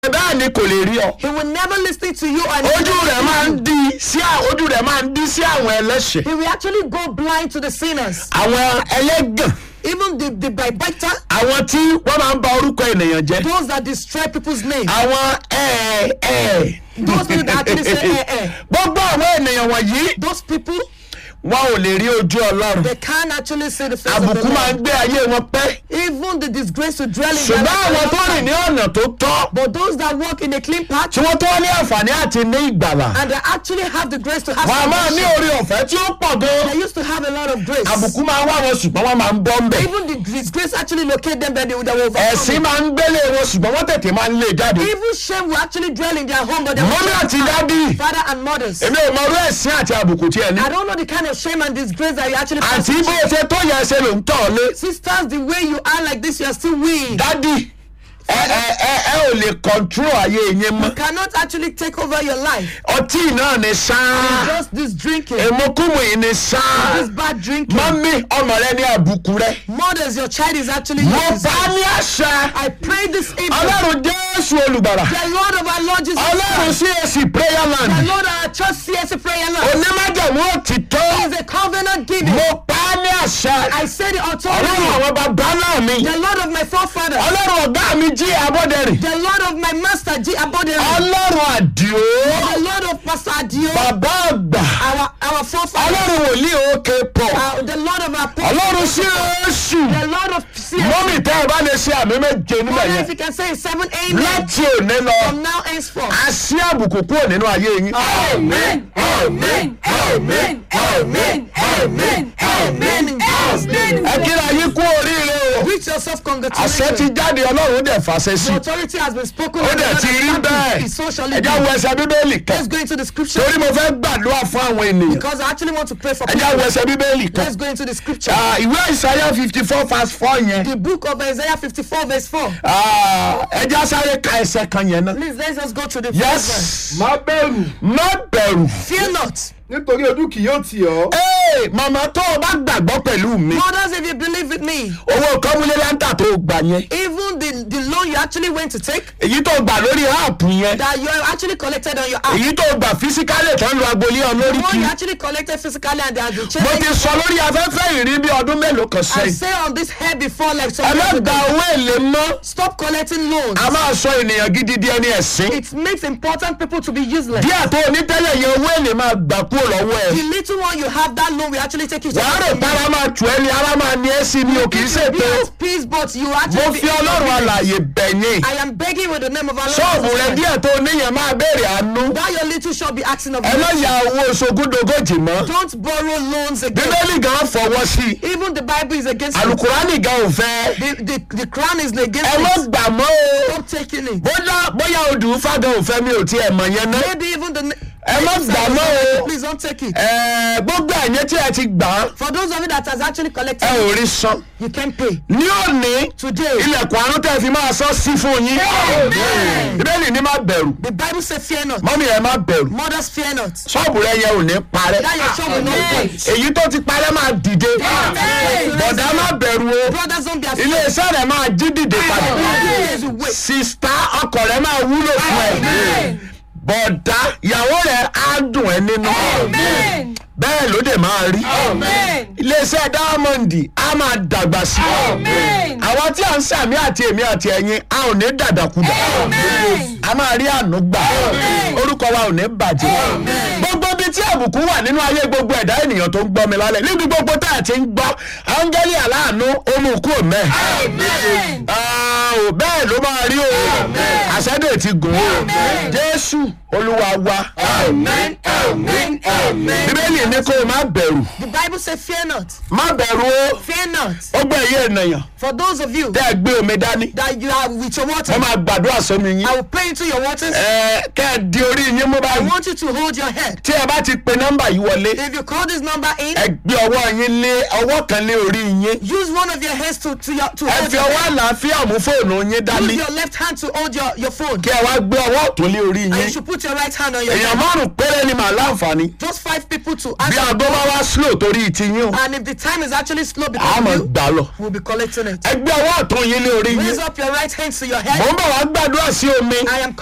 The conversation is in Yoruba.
bẹ́ẹ̀ ni kò lè rí ọ He will never listen to you and ojú rẹ̀ máa ń di sí à- ojú rẹ̀ máa ń di sí àwọn ẹlẹ́ṣẹ̀ he will actually go blind to the sinners. àwọn ẹlẹ́gàn Even the, the backbiter, àwọn tí wọ́n máa ń ba orúkọ ènìyàn jẹ́ those that destroy people's name. àwọn ẹ̀ ẹ̀ Those people that actually say eh eh. gbogbo àwọn ènìyàn wọ̀nyí Those people, wọn ò lè rí ojú ọlọ́run they can't actually see the face of àbùkù the máa ń Lord. gbé ayé wọn pẹ́ Even the disgrace to dwell in their ṣùgbọ́n life àwọn for tó a long rìn ní time. ọ̀nà tó tọ́ But those that walk in a clean path tí wọ́n tó ní àǹfààní àti ní ìgbàlà and they actually have the grace to have wọn a máa ní salvation, orí ọ̀fẹ́ tí ó pọ̀ gan they used to have a lot of grace. àbùkù máa ń wá wọn ṣùgbọ́n wọ́n máa ń bọ́ ń bẹ̀ Even the disgrace actually locate them, but they, they will overcome ẹ̀sìn it. máa ń gbélé wọn ṣùgbọ́n wọ́n tètè máa ń lé jáde Even shame will actually dwell in their home, but they will mọ́mí àti dádì father and mothers. èmi ò mọ orú ẹ̀sìn àti àbùkù tí ẹ ní I don't know the kind of shame and disgrace that you actually pass. àti bó o ṣe tó yẹ ṣe ló ń tọ̀ ọ́ lé Sisters, the way you are like this, you are still weak. dádì ẹ ẹ ẹ ẹ ò lè control ayé yín You mọ́ cannot actually take over your life. ọtí náà ni sáá Just this drinking, èmokùnmù yìí ni sáá this bad drinking. mọ́mí ọmọ rẹ ní àbùkù rẹ Mothers, your child is actually mo yours. bá ní àṣà I pray this evening. ọlọ́run jésù olùgbàrà The Lord of our Lord Jesus ọlọ́run Christ. CAC prayer The land Lord of our church CSC prayer Lord. onímájàmú òtítọ́ is a covenant giving. mo pa á ní àṣà I say the ọlọ́run authority. àwọn bàbá náà mi The Lord of my forefathers. ọlọ́run ọ̀gá mi jí abọ́dẹ̀rì The Lord of my master G. Abodere. ọlọ́run àdìo The Lord of Pastor Adio. bàbá àgbà Our our forefathers. ọlọ́run wòlíì òkè pọ̀ Uh, the Lord of our ọlọ́run parents. CAC The Lord of CSC. mọ́mì tẹ́ ẹ bá lè ṣe àmì méje níbẹ̀ Father, yẹn if you can say seven amen láti òní lọ from now henceforth. a sí àbùkù kúrò nínú ayé yín. Amen. Amen. Amen. Amen. Amen. Amen. In Jesus' name. ẹ kíra yín kú oríire o Greet yourself àṣẹ ti congratulations. jáde ọlọ́run dẹ̀ fàṣẹ sí The authority has been spoken. ó and dẹ̀ the ti rí Lord has bẹ́ẹ̀ established. It so shall ẹ it já be. wo ẹsẹ̀ bíbélì kan Let's go into the scripture torí mo fẹ́ gbàdúrà fún àwọn ènìyàn because I actually want to pray for ẹ já wo people. ẹsẹ̀ bíbélì kan Let's go into the scripture. Ah, ìwé ìsáyà fifty four verse four yẹn The book of Isaiah 54 verse 4. Ah, ẹ já sáré ka ẹsẹ̀ kan yẹn náà. Please let's just go to the first verse. yes má bẹ̀rù má bẹ̀rù. Fear not. nítorí ojú kì yóò tì ọ́. Ee, màmá tó o bá gbàgbọ́ pẹ̀lú mi Mothers, if you believe with me, owó kọ́múlé láńtà tó o gbà yẹn even the, the loan you actually went to take, èyí tó o gbà lórí áàpù yẹn that you actually collected on your app, èyí tó o gbà físíkálẹ̀ tó ń lo agbolé ọ lórí the one kí you actually collected physically and they have been mo ti changed. sọ lórí afẹ́fẹ́ ìrí bí ọdún mélòó kan I sẹ́yìn say on this hair before like ẹ some má years gba ago, owó èlé mọ́ stop collecting loans. a máa sọ ènìyàn gidi di ẹni ẹ̀sìn It makes important people to be useless. díẹ̀ tó o ní tẹ́lẹ̀ yẹn owó èlé máa gbà kúrò lọ́wọ́ The ẹ̀ little one you have, that loan will actually take you to wàá rò pé ara máa tù ẹ́ ni ara máa ní ẹ́ sí ni o kì í ṣe be pé at peace, but you mo actually fi ọlọ́run àlàyé bẹ̀yìn I am begging with the name of our Lord. ṣọ́ọ̀bù Jesus rẹ Christ. díẹ̀ tó o níyẹn máa béèrè àánú That your little shall be asking of ẹ má you. ya owó ṣogúndogójì mọ́ Don't borrow loans again. bíbélì gan fọwọ́ sí i Even the Bible is against it. alukurani gan ò fẹ́ The, the, the crown is against ẹ má it. gbà mọ́ o Stop taking it. bóyá bóyá odù fágan ò fẹ́ mi ò tiẹ̀ mọ̀ yẹn náà Maybe even the. ẹ má gbà mọ́ o Please don't take it. Ẹ, gbogbo ẹ̀yẹ tí ẹ ti gbà á For those of you that has actually collected, ẹ ò rí san you can pay. ní òní Today, ilẹ̀kùn àánú tẹ́ fi máa sọ sí fún yín Amen. bíbélì ní má bẹ̀rù the Bible says, Fear not. mọ́mí ẹ má bẹ̀rù Mothers, fear not. ṣọ́ọ̀bù rẹ yẹ ò ní parẹ́ That your shop will not break. èyí tó ti parẹ́ máa dìde Amen. bọ̀dá má bẹ̀rù o Brothers, don't be afraid. ilé iṣẹ́ rẹ̀ máa jí dìde padà Amen. You wait. sista ọkọ rẹ̀ máa wúlò fún ẹ Amen. bọ̀dá ìyàwó rẹ̀ á dùn ẹ́ nínú Amen. bẹ́ẹ̀ ló dé máa rí Amen. iléeṣẹ́ diamond á máa dàgbà sí i Amen. àwọn tí à ń sàmì àti èmi àti ẹ̀yin a ò ní dàdàkudà Amen. a máa rí àánú gbà orúkọ wa ò ní bàjẹ́ gbogbo ibi tí àbùkù wà nínú ayé gbogbo ẹ̀dá ènìyàn tó ń gbọ́ mi lálẹ́ níbi gbogbo tá a ti ń gbọ́ áńgẹ́lì aláàánú olùkú mẹ́ Amen. ò bẹ́ẹ̀ ló máa rí o àṣẹ́dẹ̀ ti gùn o jésù olúwa wa Amen. Amen. Amen. bíbélì ní kó o má bẹ̀rù The Bible says, Fear not. má bẹ̀rù o Fear not. ó gbọ́ ẹ̀yẹ ènìyàn For those of you tẹ́ ẹ gbé omi dání that you are with your water, wọ́n máa gbàdúrà sómi yín I will pray into your waters. ẹ kẹ́ ẹ di orí yín mú I báyìí want you to hold your head. tí ẹ bá ti pe nọ́mbà yìí wọlé If you call this number in, ẹ gbé ọwọ́ yín lé ọwọ́ kan lé orí yín use one of your hands to to your to ẹ hold fi your ọwọ́ head. àlàáfíà mú fóònù yín dání Use your left hand to hold your your phone. kí ẹ wá gbé ọwọ́ ọ̀tún lé orí And you yín should put your right hand on your èèyàn head. márùn péré ni màá máa láǹfààní Those five people to bí answer. aago bá wá slow torí ìtìyín o And if the time is actually slow a because máa of you, gbà lọ. we'll be collecting it. ẹgbẹ́ ọwọ́ ọ̀tún yín lé orí yín Raise up your right hand to your mò head. ń bọ̀ wá gbàdúrà sí omi I am